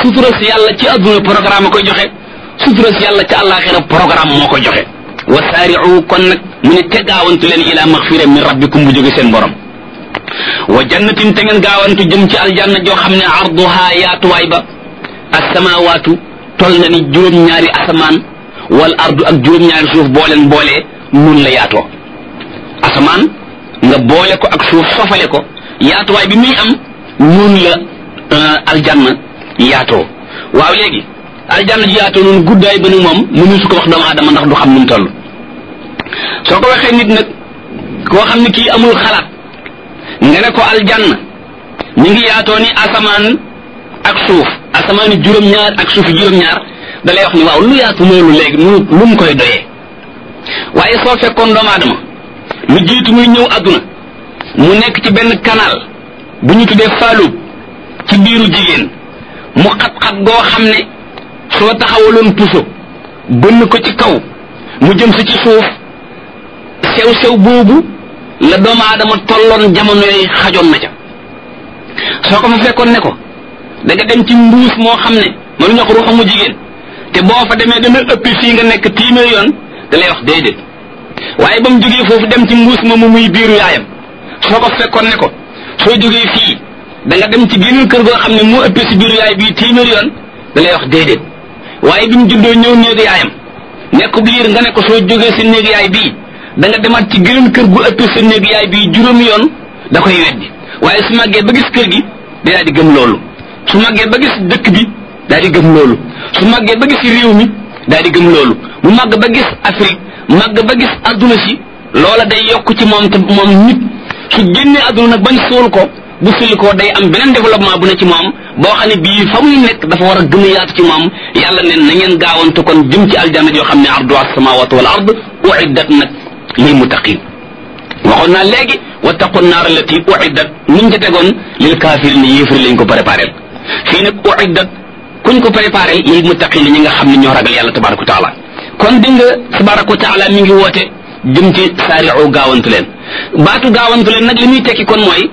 sutura si yàlla ci adduna programme koy joxe sutura si yàlla ci àllaaxira programme moo koy joxe wa saari'u kon nag mu ne te gaawantu leen ila maxfira min rabbikum bu jóge seen borom wa jannatin te ngeen gaawantu jëm ci aljanna joo xam ne arduha yaatuwaay ba asamawaatu tol na ni juróom-ñaari asamaan wal ardu ak juróom-ñaari suuf boo leen boolee nun la yaatoo asamaan nga boole ko ak suuf sofale ko yaatuwaay bi muy am nun la aljanna yaatoo waaw léegi aljanna ji yaatoo noonu guddaay ba ni moom mënu su ko wax doomu aadama ndax du xam nu mu toll soo ko waxee nit nag koo xam ne kii amul xalaat nga ne ko aljanna ñu ngi yaatoo ni asamaan ak suuf asamaani juróom-ñaar ak suufi juróom-ñaar da lay wax ni waaw lu yaatu loolu léegi nu lu mu koy doyee waaye soo fekkoon doomu aadama lu jiitu muy ñëw adduna mu nekk ci benn canal bu ñu tuddee faalub ci biiru jigéen mu xat-xat goo xam ne soo taxawaloon puso bënn ko ci kaw mu jëm si ci suuf sew-sew boobu la doomu aadama tolloon jamono yooyu xajoon na ca soo ko fa fekkoon ne ko da nga dem ci mbuus moo xam ne mënu ñoo ko ruuxamu jigéen te boo fa demee dana ëpp fii nga nekk téeméer yoon da lay wax déedéet waaye ba mu jógee foofu dem ci mbuus moomu muy biiru yaayam soo ko fekkoon ne ko soo jógee fii da nga dem ci geneen kër goo xam ne moo ëpp si biiru yaay bii téeméer yoon da lay wax déedéet waaye bi mu juddoo ñëw néegu yaayam nekk biir nga ne ko soo jógee si néegu yaay bii da nga demaat ci geneen kër gu ëpp sa néegu yaay bii juróomi yoon da koy weddi waaye su màggee ba gis kër gi day di gëm loolu su màggee ba gis dëkk bi daal di gëm loolu su màggee ba gis réew mi daal di gëm loolu mu màgg ba gis Afrique màgg ba gis adduna si loola day yokk ci moom te moom nit su génnee adduna nag bañ suul ko bu sulli ko day am beneen développement bu ne ci moom boo xam ne bii fa muy nekk dafa war a gën a yaatu ci moom yàlla ne na ngeen gaawantu kon jëm ci aljanna yoo xam ne ardu as-samawati wal ard uiddat nag lil muttaqin waxoon naa léegi wattaqu naar allati uiddat niñ ca tegoon lil kaafir ni yéefari lañ ko préparé fii nag uiddat kuñ ko préparé lil muttaqin ñi nga xam ne ñoo ragal yàlla tabaraka wa taala kon di nga tabaraka wa taala mi ngi woote jëm ci saari'u gaawantu leen baatu gaawantu leen nag li muy tekki kon mooy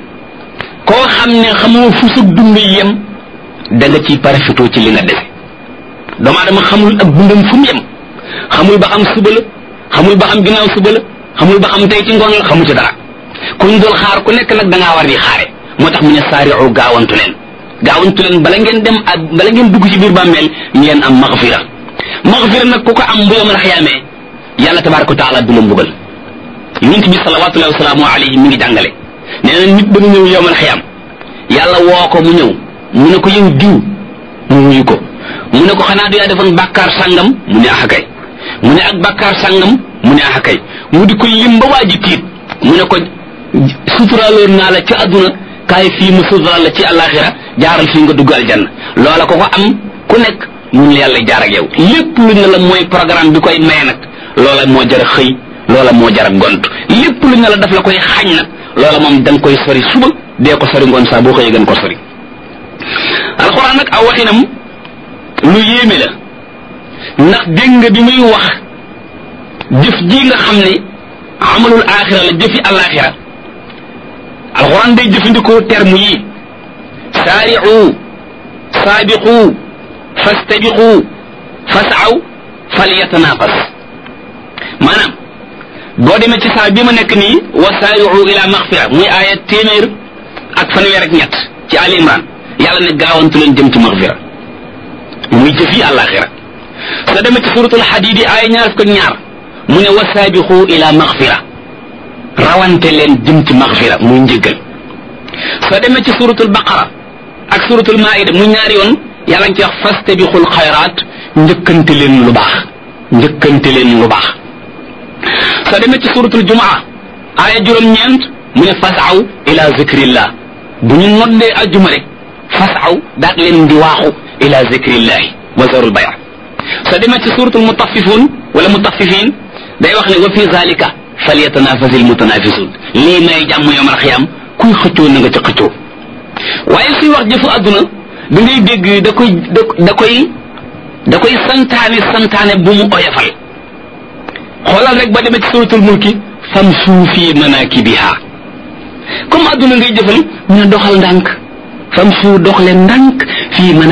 koo xam ne xamoo fu sa dund yem da nga ciy parafitoo ci li nga dese doomu aadama xamul ak dundam fu mu yem xamul ba xam suba la xamul ba xam ginnaaw suba la xamul ba xam tey ci ngoon la xamu ci dara kuñ dul xaar ku nekk nag da ngaa war di xaare moo tax mu ne saari'u gaawantu leen gaawantu leen bala ngeen dem ak bala ngeen dugg ci biir bàmmeel ngeen am maxfira maxfira nag ku ko am bu yomal xiyaamee yàlla tabaraka wa taala du la mbugal yonent bi salawatullahi wasalaamu alayhi mi ngi jàngale nee na nit dana ñëw yomal xiyaam yàlla woo ko mu ñëw mu ne ko yow diw mu wuyu ko mu ne ko xanaa du yaa defoon bàkkaar sàngam mu ne ax kay mu ne ak bàkkaar sàngam mu ne ax kay mu di ko lim ba waa ji tiit mu ne ko suturaaloon naa la ci àdduna kaay fii mu suturaal la ci àllaaxira jaaral fii nga dugg aljanna loola ko ko am ku nekk mun yàlla jaar ak yow lépp lu ne la mooy programme bi koy maye nag loola moo jar a xëy loola moo jar a gont lépp lu ne la daf la koy xañ nag loola moom da nga koy sori suba dee ko sori ngoon saa boo xëyee gën ko sori alxuraan nag aw waxinam lu yéeme la ndax dégg nga bi muy wax jëf ji nga xam ne amalul aaxira la jëfi alaaxira alxuraan day jëfandikoo terme yi saari'u saabiqu fastabiqu fasaw falyatanafas maanaam boo demee ci saa bi ma nekk nii wa saari'u ila maxfira muy aaya téeméer ak fanweer ak ñett ci Ali Imran yàlla ne gaawantu leen jëm ci maxfira muy jëf yi àllaaxira soo demee ci suratul xadiid yi aaya ñaar fukk ak ñaar mu ne wa saabiqu ila maxfira rawante leen jëm ci maxfira muy njëggal soo demee ci suratul baqara ak suratul maida muy ñaari yoon yàlla ngi ci wax fastabiqul xayraat njëkkante leen lu baax njëkkante leen lu baax soo demee ci suratul jumaa aaya juróom-ñeent mu ne fasaw ila zikrillah bu ñu noddee ajjuma rek fasaw daat leen di waaxu ila zikrillahi wa zarul baya soo demee ci suratul mutaffifun wala mutaffifin day wax ne wa fi zalika falyatanafasi almutanafisun lii may jàmm yowmal xiyam kuy xëccoo na nga ca xëccoo waaye suy wax jëfu àdduna da ngay dégg da koy da koy da koy santaane santaane bu mu oyofal xoolal rek ba demee ci suratul mulki famsu fi manakibiha comme àdduna ngay jëfal ñu ne doxal ndànk famsu dox leen ndànk fii